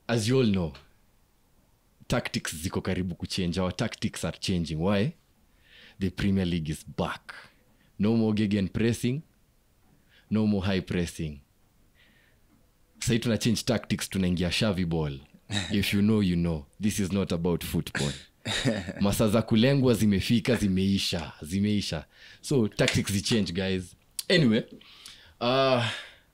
as you all know tactics ziko karibu kuchange our tactics are changing why the premier league is back no more gegen pressing no more high pressing sahii tuna change tactics tunaingia shavi ball if you know you know this is not about football masa za kulengwa zimefika zimeisha zimeisha so tactics zichange guys anyway uh,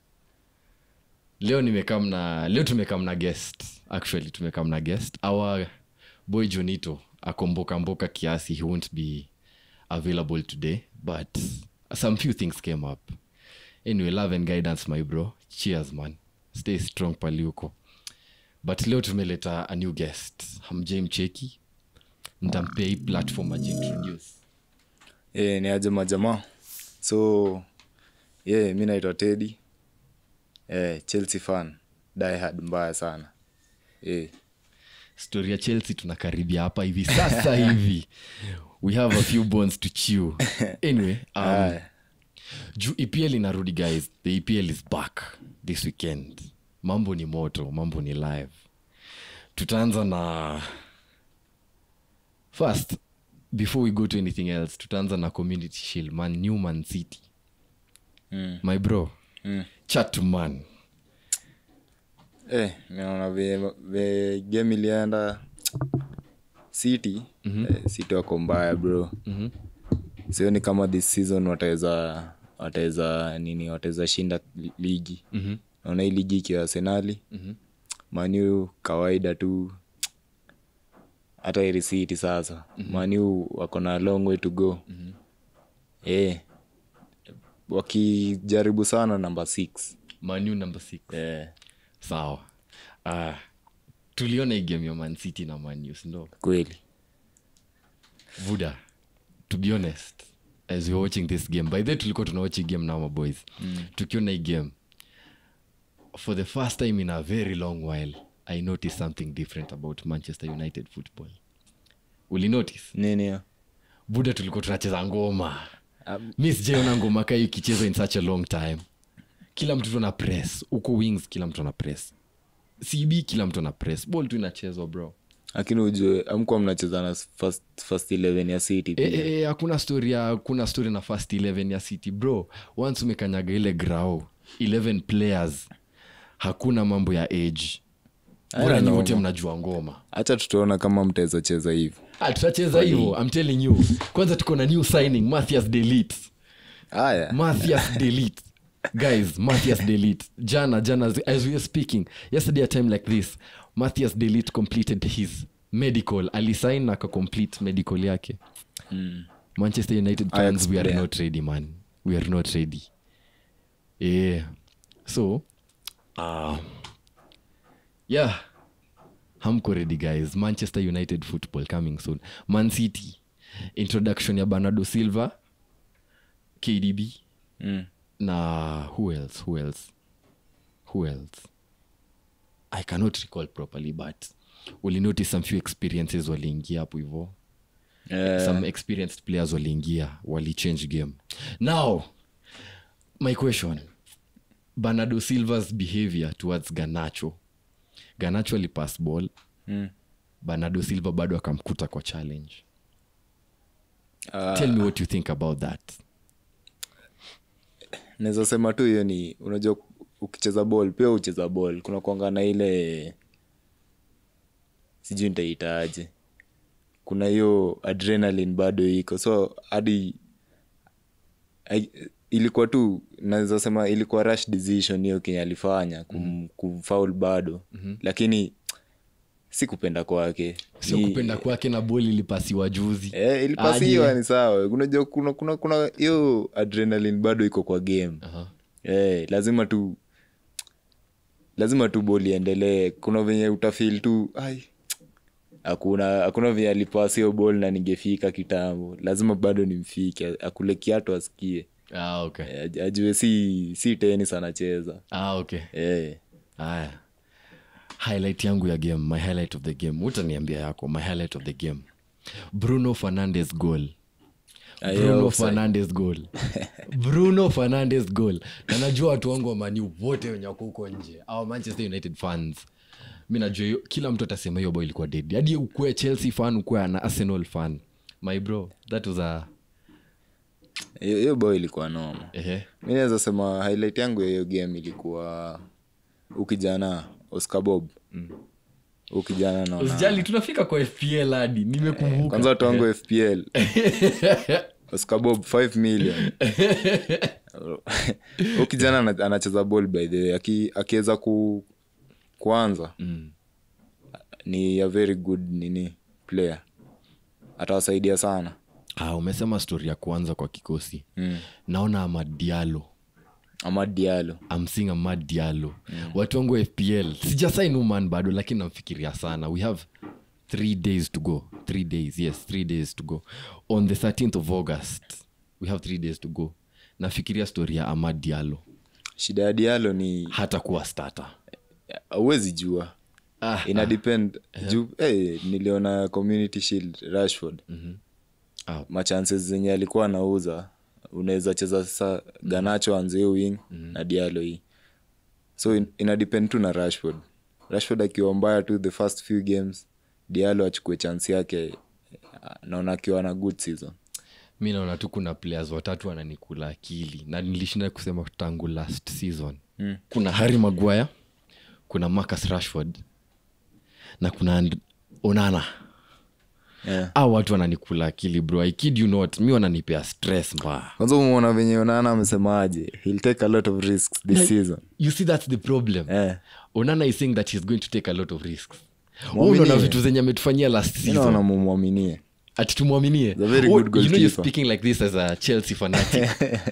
leo nimekam na leo tumekam na guest actually tumekam na guest our boy jonito akombokamboka kiasi he won't be available today but some few things came up anyway love and guidance my bro cheers man stay strong pali huko but leo tumeleta a new guest hamjai mcheki ntampea hii platform ajiintroduce e, ni aje majamaa so yeah, mi naitwa tedi e, chelsea fan diehard mbaya sana e, story ya chelsea tunakaribia hapa hivi sasa hivi we have a few bones to chew anyway um, Aya. juu epl inarudi guys the epl is back this weekend mambo ni moto mambo ni live tutaanza na first before we go to anything else tutaanza na community shield man newman city Mm. my bro Mm. chatman Eh, mi naona ve, ve game ilienda city mm-hmm. eh, city wako mbaya bro Mhm. sioni kama this season wataweza wataweza nini wataweza shinda li- ligi Mhm. naona hii ligi ikiwa arsenali Mhm. maniu kawaida tu hata ili city sasa mm-hmm. maniu wako na long way to go mm-hmm. eh, wakijaribu sana namba six manu number six eh, sawa uh, tuliona hii game ya man city na manu sindo kweli vuda to be honest as we're watching this game by the way tulikuwa tunawatch hii game now my boys mm. tukiona hii game for the first time in a very long while i noticed something different about manchester united football uli notice nini hiyo? buda tulikuwa tunacheza ngoma Um, mi sijaiona ngoma kaa ikichezwa in such a long time kila mtu tu ana press huko wings kila mtu ana press cb kila mtu ana press ball tu inachezwa bro lakini ujue amkuwa mnacheza na first, first 11 ya city Eh, pia. eh, eh, hakuna story ya hakuna story na first 11 ya city bro once umekanyaga ile grao 11 players hakuna mambo ya age bora Aya, nyi no, wote ma- mnajua ngoma hacha tutaona kama mtaweza cheza hivo Ah, tutacheza hivo i'm telling you kwanza tuko na new signing mathias delete haya mathias delete guys mathias delete jana jana as we are speaking yesterday a time like this mathias delete completed his medical alisign na akacomplete medical yake mm. manchester united Ajax fans we are player. not ready man we are not ready yeah so uh, yeah hamko ready guys manchester united football coming soon man city introduction ya bernardo silva kdb Mm. na who else who else who else i cannot recall properly but ulinotice some few experiences waliingia hapo hivo Eh, some experienced players waliingia walichange game now my question bernardo silvas behavior towards ganacho ganacho alipass ball mm. bernardo silva bado akamkuta kwa challenge Ah, tell me what you think about that naweza sema tu hiyo ni unajua ukicheza ball pia ucheza ball kuna kwanga na ile sijui nitaitaaje kuna hiyo adrenaline bado iko so hadi ai- ilikuwa tu naweza sema ilikuwa rush decision hiyo kenye alifanya kum, mm-hmm. kumfaul bado mm-hmm. lakini si kupenda kwake sio Ni- kupenda kwake na bol ilipasiwa juzi Eh, ilipasiwa Aje. ni sawa unajua kuna kuna kuna hiyo adrenaline bado iko kwa game Aha. eh, lazima tu lazima tu boli iendelee kuna venye utafil tu ai hakuna hakuna venye alipasi hiyo bol na ningefika kitambo lazima bado nimfike akule kiatu asikie ah, okay. eh, aj- ajue si si tenis anacheza ah, okay eh. haya highlight yangu ya game my highlight of the game utaniambia yako my highlight of the game bruno fernandes goal Ah, yeah, bruno offside. fernandes goal bruno fernandes goal na najua watu wangu wa mani wote wenye wako huko nje au manchester united fans mi najua hiyo kila mtu atasema hiyo bao ilikuwa dead hadi ukuwe chelsea fan ukuwe na arsenal fan my bro that was a hiyo hiyo bao ilikuwa noma ehe mi naweza sema highlight yangu ya hiyo game ilikuwa ukijana oscar bob ukijana naona usijali tunafika kwa fpl hadi nimekumbuka kwanza watu wangu fpl oscar bob 5 million Huyu kijana ana- anacheza ball by the way Aki- akiweza ku, kuanza Mm. ni a very good nini player atawasaidia sana ah, umesema stori ya kwanza kwa kikosi mm. naona amad dialo ama dialo I'm seeing Amad Diallo. watu wangu wa fpl sijasain uman bado lakini namfikiria sana we have three days to go three days yes three days to go on the 13th of august we have three days to go nafikiria story ya amad diallo shida ya dialo ni hata kuwa starter auwezi jua ah, ina depend juu hey, niliona community shield rashford ah, machances zenye alikuwa anauza unaweza cheza sasa ganacho anzie wing na dialo hii so in, ina depend tu na rashford rashford akiwa mbaya tu the first few games dialo achukue chance yake naona akiwa na good season mi naona tu kuna players watatu wananikula akili na nilishinda kusema tangu last season Mm. kuna harry maguire kuna marcus rashford na kuna And- onana yeah. au watu wananikula akili bro I kid you not mi wananipea stress mbaya kwanza umeona venye onana amesemaje he'll take a lot of risks this season you see that's the problem eh. onana is saying that he's going to take a lot of risks Mwaminie. unaona vitu zenye ametufanyia last mi season naona mumwaminie ati tumwaminie a very Oh, good you know you're goalkeeper. speaking like this as a chelsea fanatic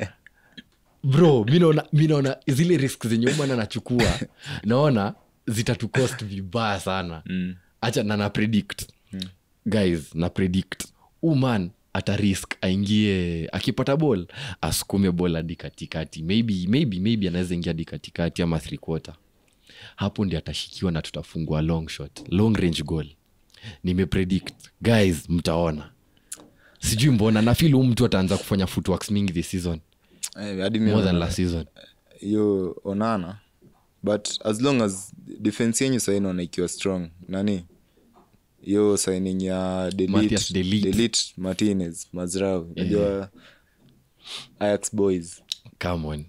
bro mi naona- mi naona zile risk zenye umana nachukua naona zitatucost vibaya sana mm. acha na na predict guys na predict uman ata risk aingie akipata ball asukume ball hadi katikati maybe maybe maybe anaweza ingia hadi katikati ama three quarter hapo ndi atashikiwa na tutafungua long shot long range goal nimepredict guys mtaona sijui mbona nafil huu mtu ataanza kufanya footworks mingi this season eh, hadi mi more than naona- last season hiyo onana but as long as defense yenyu sai naona ikiwa strong nani hiyo signing ya Matthias De Ligt. delit martinez mazrau najua ayax boys come on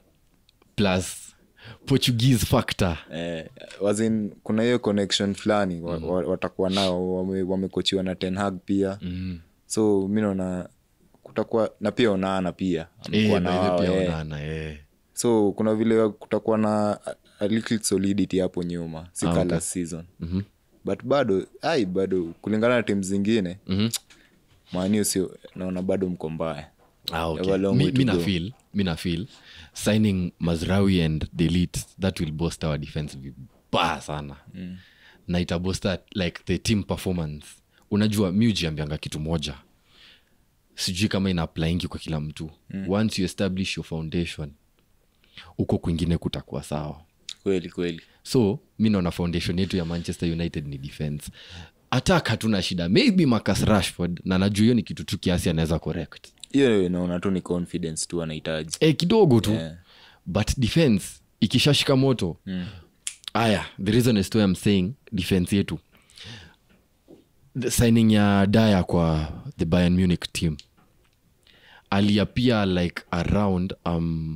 plus portuguese factor eh, wazin kuna hiyo connection fulani wa, wa, watakuwa nao wame- wamekochiwa na tenhag pia mm. so mi naona kutakuwa na pia onana pia amekuwa Eh, na by the wao, pia eh. Onana, eh. so kuna vile kutakuwa na a- a little solidity hapo nyuma si Ah, ka okay. last season Mhm. but bado ai bado kulingana na timu zingine Mhm. maaniu sio naona bado mko mbaya Ah, okay. have a long Mi- way to mi go. nafeel mi nafeel signing mazrawi and delete that will boost our defense vibaya sana mm. na itabosta like the team performance unajua mi ujiambianga kitu moja sijui kama ina applaingi kwa kila mtu mm. once you establish your foundation huko kwingine kutakuwa sawa kweli kweli so mi naona foundation yetu ya manchester united ni defense attack hatuna shida maybe marcus rashford na najua hiyo ni kitu tu kiasi anaweza correct hiyo naona tu ni confidence tu anahitaji e, kidogo tu Yeah. but defense ikishashika moto aya the reason is to I'm saying defense yetu the signing ya daya kwa the bayern munich team aliapia like around um,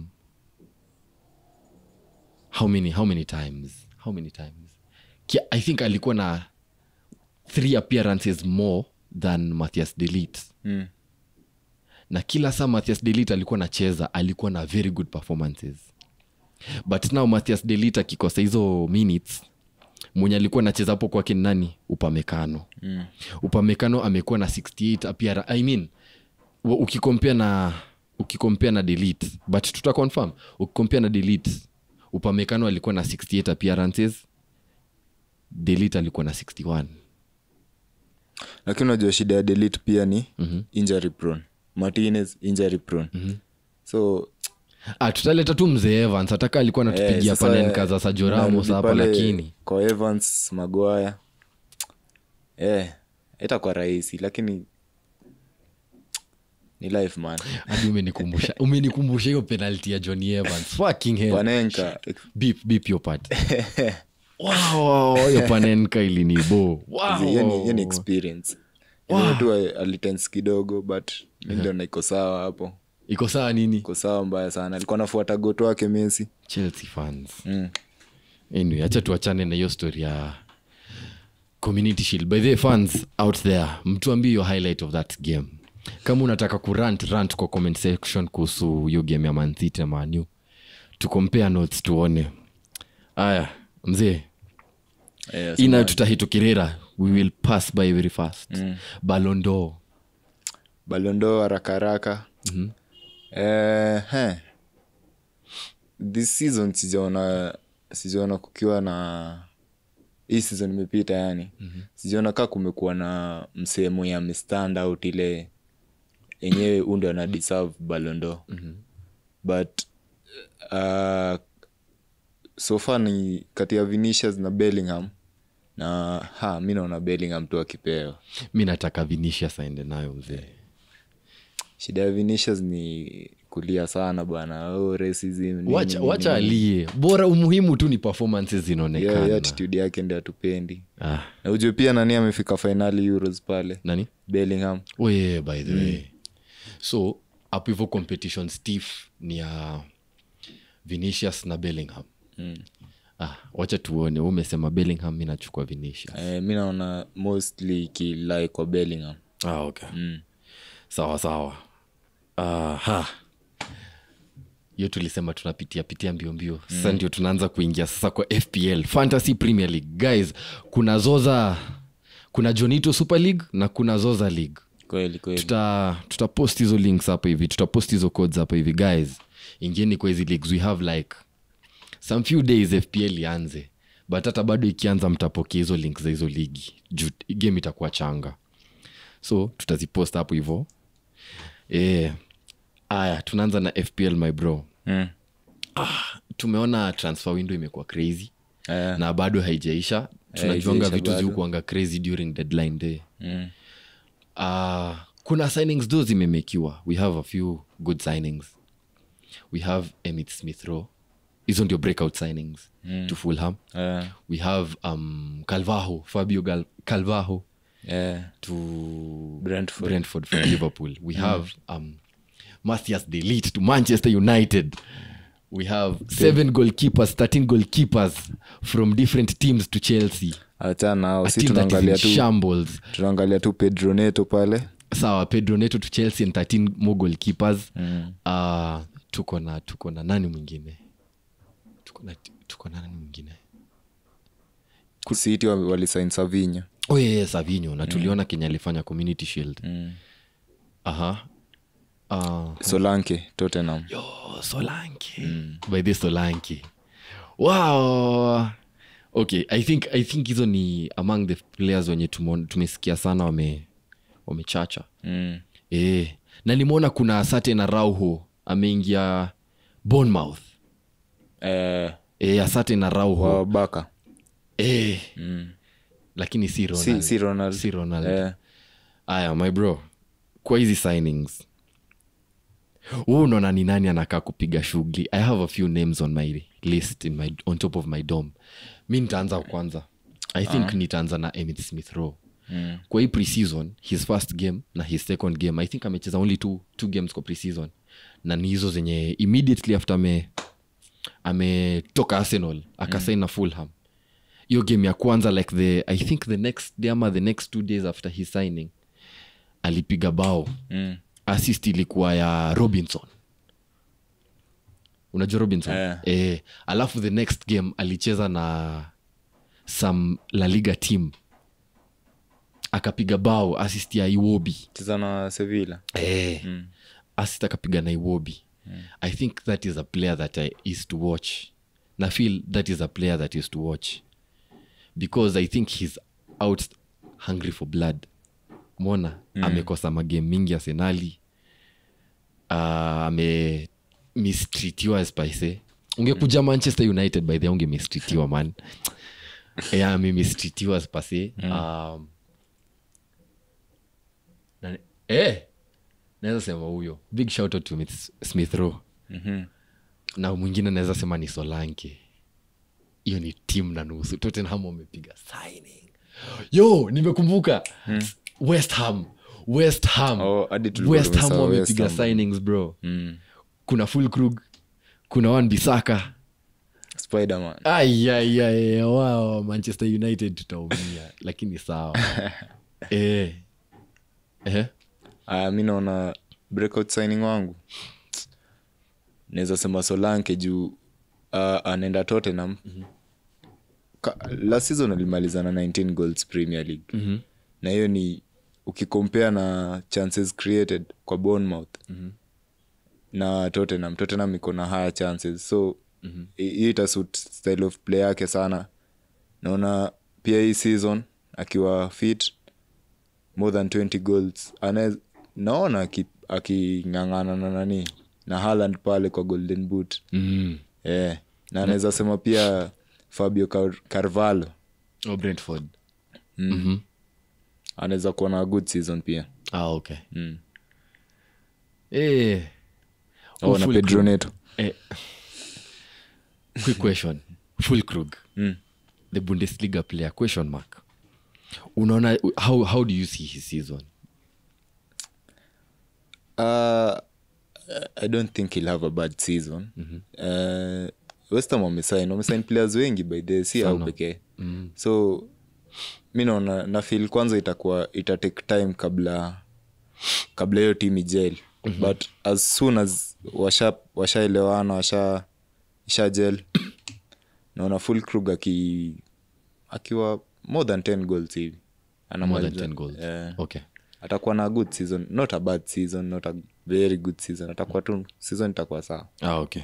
how many how many times how many times Kia, i think alikuwa na three appearances more than mathias delete mm. na kila saa mathias delit alikuwa nacheza alikuwa na very good performances but now mathias delit akikosa hizo minutes mwenye alikuwa nacheza hapo kwake ni nani upamekano Mm. upamekano amekuwa na 68 appeara i mean wa- ukikompea na ukikompea na delete but tuta confirm ukikompea na delete upamekano alikuwa na 68 appearances delete alikuwa na 61 lakini unajua shida ya delete pia ni Mhm. injury prone martinez injury prone so ah, tutaleta tu mzee evans hataka alikuwa eh, anatupigia sasa, pale nkaza sajoramos unarudi hapa pale lakini kwa evans magwaya eh, itakuwa rahisi lakini ni life man hadi umenikumbusha umenikumbusha hiyo penalty ya johnny evans fucking hell wanenka beep beep your part wow, hiyo panenka ilinibo wow. hiyo ni- hiyo ni experience Ile tu alitens kidogo but mi niliona iko sawa hapo iko saa nini iko sawa mbaya sana alikuwa nafuata goto wake mesi chelsea fans mm. anyway acha tuachane na hiyo story ya community shield by the way, fans out there mtuambie your highlight of that game kama unataka kurant rant kwa comment section kuhusu hiyo game ya mancity na manu tukompare notes tuone aya mzee yes, ina tutahitukirira we will pass by very fast mm. balondo balondo haraka haraka Mhm. eh, he. this season sijaona sijaona kukiwa na hii season imepita yani mm-hmm. sijaona kaa kumekuwa na msehemu ya mistand out ile yenyewe undo ana deserve balondo mm-hmm. but uh, so far ni kati ya vinicius na bellingham na ha mi naona bellingham tu akipewa mi nataka vinicius aende nayo mzee shida ya vinicius ni kulia sana bwana oh, racism, nini, wacha, nini, wacha nini. alie bora umuhimu tu ni performances Yeah, zinaonekana hiyo attitude yake ndi atupendi ah, na ujue pia nani amefika fainali euros pale nani bellingham oh, yeah, by the way so hapo hivyo competition stiff ni ya vinicius na bellingham mm. ah, wacha tuone wewe umesema bellingham mi nachukua vinicius eh, mi naona mostly kilai kwa bellingham ah, okay. mm. sawa sawa aha hiyo tulisema tunapitia pitia mbio mbio sasa ndio tunaanza kuingia sasa kwa fpl fantasy premier league guys kuna zoza kuna jonito super league na kuna zoza league kweli kweli tuta tutapost hizo links hapa hivi tutapost hizo codes hapa hivi guys ingieni kwa hizi leagues we have like some few days fpl ianze but hata bado ikianza mtapokea hizo link za hizo ligi juu game itakuwa changa so tutazipost hapo hivo e, aya tunaanza na fpl my bro mm. tumeona transfer window imekuwa crazy eh, na bado haijaisha tunajuanga haijaisha vitu bado. ziukuanga crazy during deadline day mm. uh, kuna signings do zimemekiwa we have a few good signings we have emit smith row hizo ndio breakout signings mm. to fulham eh, we have um, calvaho fabio Gal- calvaho eh, to Brentford. brentford from liverpool we have um, mathias delit to manchester united we have seven goalkeepers 13 goalkeepers from different teams to chelsea achana nao a si team that is in tunaangalia tu shambles tunaangalia tu pedro neto pale sawa pedro neto to chelsea and 13 more goalkeepers mm. uh, tuko na tuko na nani mwingine tuko na tuko na nani mwingine city wa- walisain savinya oh, yeah, yeah, savinho na tuliona kenya alifanya community shield mm. aha uh, solanke tottenham yo solanke by this solanke wow okay i think i think hizo ni among the players wenye tumo- tumesikia sana wame wamechacha mm. e, na nimeona kuna sate na rauho ameingia bonmouth eh, e, asate na rauho wa baka e, mm. lakini si si, ronald si ronald si ronald eh, aya my bro kwa hizi signings huu unaona ni nani anakaa kupiga shughuli i have a few names on my list in my, on top of my dom mi nitaanza kwanza i think nitaanza na emit smith row mm. kwa hii preseason his first game na his second game i think amecheza only two, two games kwa preseason na ni hizo zenye immediately after ame ametoka arsenal akasain na fulham hiyo game ya kwanza like the i think the next day ama the next two days after his signing alipiga bao Mm. assist ilikuwa ya robinson unajua robinson Eh. eh, alafu the next game alicheza na some la liga team akapiga bao assist ya iwobi cheza na sevilla eh, mm. assist akapiga na iwobi i think that is a player that i is to watch na feel that is a player that is to watch because i think he's out hungry for blood mona mm. amekosa magame mingi arsenali uh, ame mistritiwa spice ungekuja manchester united by the unge mistritiwa man e, amemistritiwa spase um, na- eh, naweza sema huyo big shout out to Smith- smith row Mhm. na mwingine naweza sema ni solanke hiyo ni tim na nusu tottenham wamepiga signing yo nimekumbuka west ham west ham Oh, hadi tulikuwa west ham tumesahau West wamepiga Ham. signings bro mm. kuna fulkrug kuna wan bisaka spiderman ayayaya wow manchester united tutaumia lakini sawa eh. Eh. aya mi naona breakout signing wangu naweza sema solanke juu uh, anaenda tottenham Ka- last season alimaliza na 19 goals premier league Mhm. na hiyo ni ukikompare na chances created kwa bournemouth na tottenham tottenham iko na higher chances so hi- hii itasut style of play yake sana naona pia hii season akiwa fit more than 20 goals Anaez, naona aki- aking'ang'ana na nani na Haaland pale kwa golden boot Mm. yeah. na anaweza sema pia fabio Car- carvalho Oh, brentford anaweza kuwa na good season pia ah, okay mm. eh. oh, na Full pedro Krug. neto Eh. quick question full krug mm. the bundesliga player question mark unaona how, how do you see his season Uh, I don't think he'll have a bad season. Uh, West Ham wamesign wamesign players wengi by the si au pekee so mi naona na feel kwanza itakuwa ita take time kabla kabla hiyo team ijel but as soon as washa washaelewana washa isha gel naona full krug aki akiwa more than 10 goals hivi more than Anamaliza- 10 goals Eh okay atakuwa na good season not a bad season not a very good season atakuwa tu season itakuwa sawa ah, okay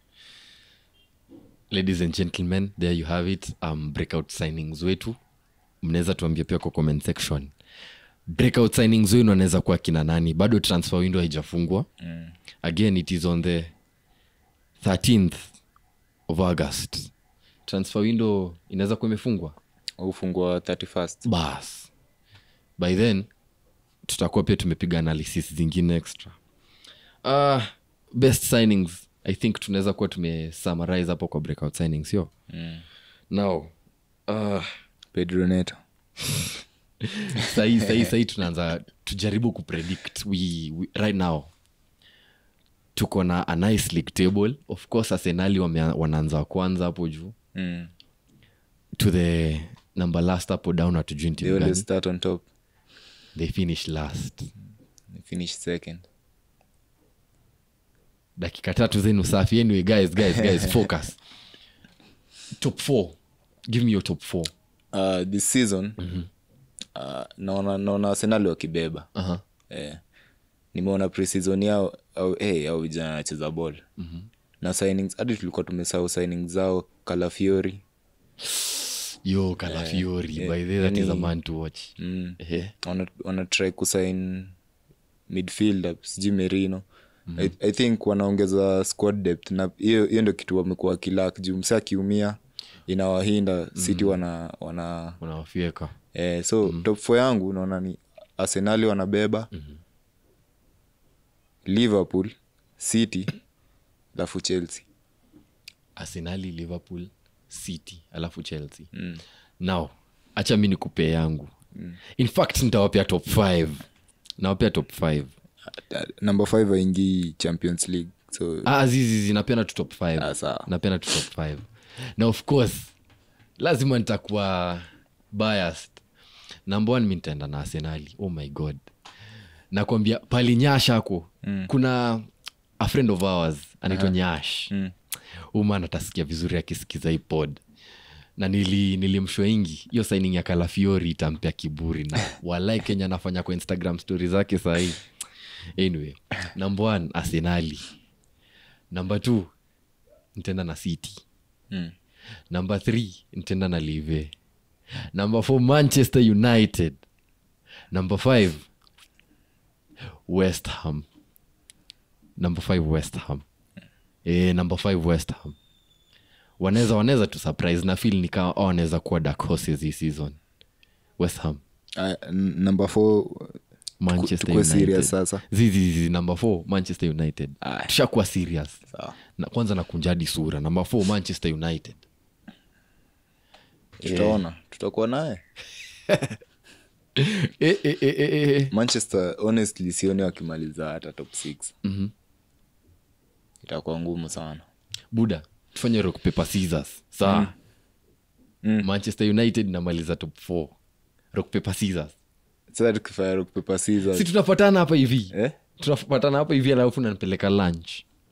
ladies and gentlemen there you have it um, breakout signings wetu mnaweza tuambia pia kwa comment section breakout signings wenu anaweza kuwa kina nani bado transfer window haijafungwa mm. again it is on the 13th of august transfer window inaweza kuwa imefungwa ufungwa 31st bas by then tutakuwa pia tumepiga analysis zingine extra uh, best signings i think tunaweza kuwa tumesummarize hapo kwa breakout signings yo mm. now uh, pedro neto sahii sahii sahii tunaanza tujaribu kupredict we, we, right now tuko na a nice league table of course arsenali wame- wanaanza wa kwanza hapo juu mm. to the number last hapo down hatujui ni they timu always gani. start on top they finish last they finish second dakika tatu zenu safi anyway guys guys guys focus top four give me your top four uh, this season uh, naona naona arsenali wakibeba uh-huh. eh, nimeona preseason yao au hey, au vijana anacheza ball na signings hadi tulikuwa tumesahau signings zao kalafiori yo kalafiori yeah, by the that is a yani- man to watch mm. Ehe. wana, wana try kusign midfielder sijui merino mm-hmm. I, i think wanaongeza squad depth na hiyo hiyo ndio kitu wamekuwa wakilak juu msa akiumia inawahinda mm-hmm. city wana wana unawafyeka eh, so mm-hmm. top four yangu naona ni arsenali wanabeba mm-hmm. liverpool city alafu chelsea arsenali liverpool city alafu chelsea mm. now acha mi nikupee yangu mm. in fact nitawapea top 5 nawapea top 5 Uh, number five aingii champions league so ah, zizizi napenda tu top 5 Ah, sawa. napenda tu top 5 na of course lazima nitakuwa biased number one mi nitaenda na arsenali oh my god nakwambia pali nyash ako mm. kuna a friend of ours anaitwa uh-huh. nyash mm. uman atasikia vizuri akisikiza hii pod na nili nilimshwaingi hiyo signing ya kalafiori itampea kiburi na walai kenya anafanya kwa instagram story zake sahii anyway number one arsenali number two nitaenda na city Mm. number three nitaenda na live number four manchester united number five west ham number five west ham e, number five west ham wanaweza wanaweza tu surprise na feel nikaa oh, wanaweza kuwa dark horses hii season west ham uh, n- number four manchester tukue united serious sasa zizizi number four manchester united Aye. tushakuwa serious sawa na, kwanza nakunjadi sura number four manchester united tutaona tutakuwa naye eh, eh, eh, eh, eh. manchester honestly sioni wakimaliza hata top six Mhm. itakuwa ngumu sana buda tufanye rock paper scissors saa Mm. manchester united namaliza top 4 rock paper scissors sasa tukifanya rock paper scissors si tunapatana hapa hivi eh? tunapatana hapa hivi alafu nanipeleka lunch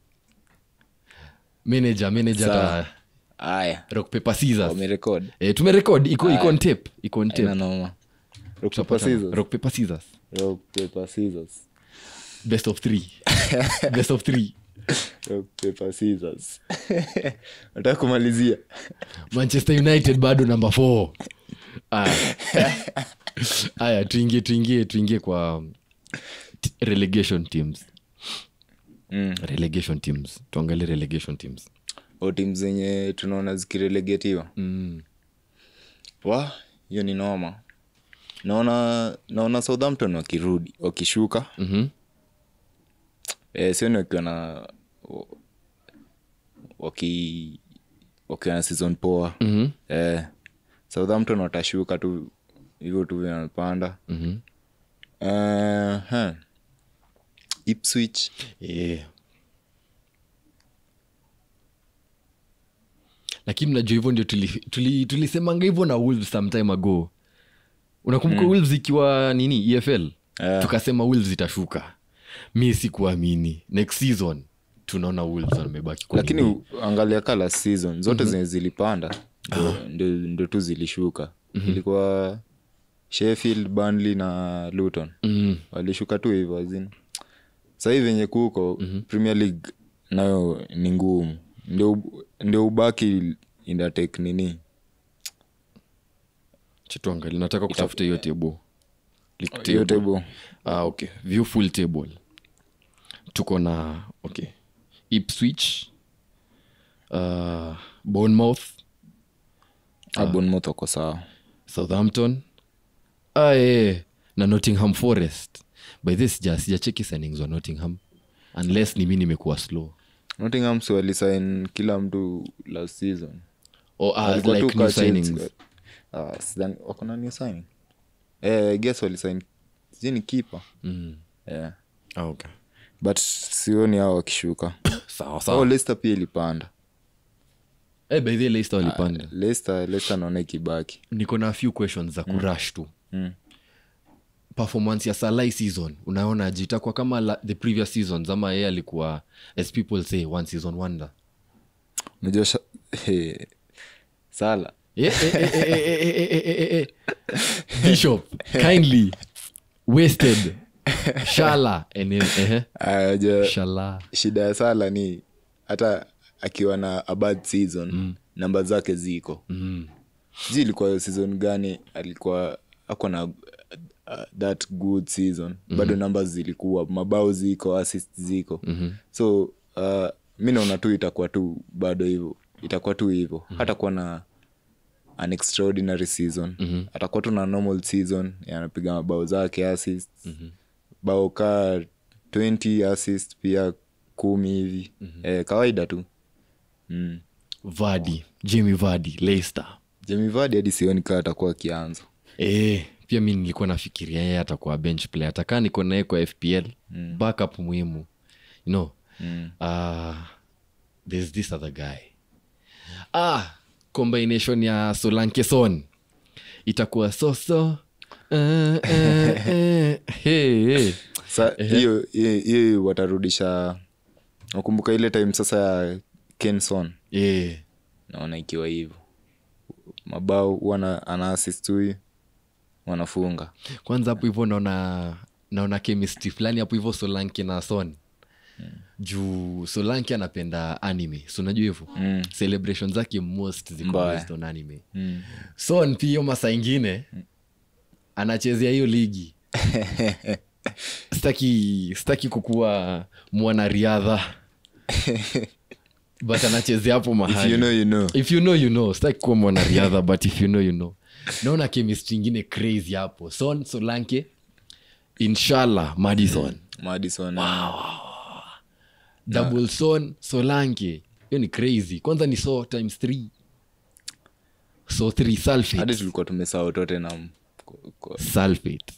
manager manager Sawa. ta aya rock paper scissors wamerekod eh, tumerekod iko iko on tape iko on ina tape noma rock paper Tunapatana. scissors rock paper scissors rock paper scissors best of three best of three rock paper scissors nataka kumalizia manchester united bado namba 4 aya aya tuingie tuingie tuingie kwa um, t- relegation teams mm. relegation teams tuangalie relegation teams o tim zenye tunaona zikirelegetiwa mm. wa hiyo ni noma naona naona southampton wakirudi wakishuka mm-hmm. e, sioni wakiwa na waki wakiwa na season poa Mm-hmm. e, southampton watashuka tu hivyo tu vinapanda Mm-hmm. uh, huh. ipswich yeah. lakini najua hivyo ndio tulisemanga tuli, tulisemanga hivyo na wolves sometime ago unakumbuka mm. wolves ikiwa nini efl Eh. tukasema wolves itashuka mi sikuamini next season tunaona wolves wamebaki kwa lakini nini. u- angalia ka last season zote zenye zilipanda ndio- ndio ndio tu zilishuka ilikuwa sheffield burnley na luton mm. walishuka tu hivyo azin sahii venye kuko premier league nayo ni ngumu ndio ub- ndio ubaki indatek nini chituangali nataka kutafuta hiyo table League hiyo table. table ah, okay view full table tuko na okay ipswich uh, bournemouth ah. bournemouth wako sawa southampton ah, eh, na nottingham forest by this sija sijacheki signings wa nottingham unless ni mi nimekuwa slow nottingham si walisign kila mtu last season or ah, Walikuwa tu like new ka Chelsea. signings Ah, sidhani- wako na new signing eh, I guess walisign sijui ni kipa mm. yeah. ah, okay. but sioni hao wakishuka sawa oh, sawa leicester pia ilipanda eh, by the way, Leicester walipanda leicester leicester naona ikibaki niko na few questions za kurush tu mm. performance ya salai season unaona jitakwa kama la, the previous seasons ama yeye alikuwa as people say one season wonder unajua sha- he, sala Eh, eh, eh, eh, eh, eh, eh, eh, eh, eh. bishop kindly wasted shala and then, eh, Ah, unajua shala shida ya sala ni hata akiwa na a bad season mm. namba zake ziko mm. sijui ilikuwa hiyo season gani alikuwa ako na uh, that good season mm-hmm. bado namba zilikuwa mabao ziko assist ziko mm-hmm. so uh, mi naona tu itakuwa tu bado hivyo itakuwa tu hivyo mm-hmm. hata kuwa na an extraordinary season mm-hmm. atakuwa tu na normal season anapiga mabao zake assist mm-hmm. bao kaa 20 assist pia kumi hivi mm-hmm. eh, kawaida tu mm. vadi jimmy vadi leicester Jamie Vardy hadi sioni kaa atakuwa akianza eh, pia mi nilikuwa nafikiria yeye atakuwa bench player atakaa niko naye kwa fpl mm. backup muhimu you know mm. uh, there's this other guy ah combination ya solankeson itakuwa soso uh, uh, uh, hey, hey. sa hiyo hiyo- hiyo watarudisha nakumbuka ile time sasa ya kenson yeah. naona ikiwa hivyo mabao huwa ana- ana assist huyu wanafunga kwanza hapo hivyo naona naona chemistry fulani hapo hivyo solanke na son juu solanke anapenda anime so unajua hivyo Mm. celebration zake most ziko Mbaya. based on anime mm. son pia hiyo masaa ingine anachezea hiyo ligi staki staki kukuwa mwanariadha but anachezea hapo if mahali you know you know if you know you know staki kuwa mwanariadha but if you know you know naona chemistry ingine crazy hapo son solanke inshallah madison madison double son solanke hiyo ni crazy kwanza ni so times three so three hadi sulfate tulikuwa tumesahau tottenham Kwa- kwa- sulfate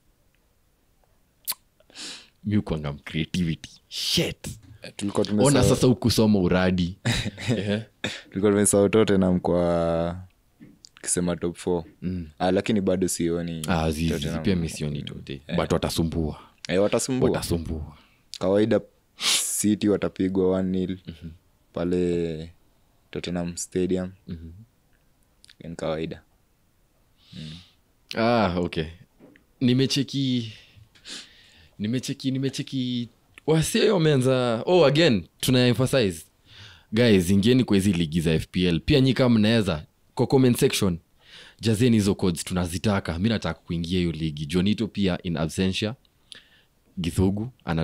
mi ukwanga creativity shit tulikuwa ona tumesahau sasa ukusoma uradi Ehe. tulikuwa tumesahau tottenham kwa kisema top four ah, lakini bado sioni Ah, zizi, Tottenham. pia misioni tote but watasumbua eh, watasumbua watasumbua kawaida city watapigwa one nil pale tottenham stadium ni kawaida ah, okay nimecheki nimecheki nimecheki wase wameanza oh again tuna emphasize guys ingieni kwa hizi ligi za fpl pia nyi kama mnaweza kwa comment section jazeni hizo codes tunazitaka mi nataka kuingia hiyo ligi jonito pia in absentia githugu ana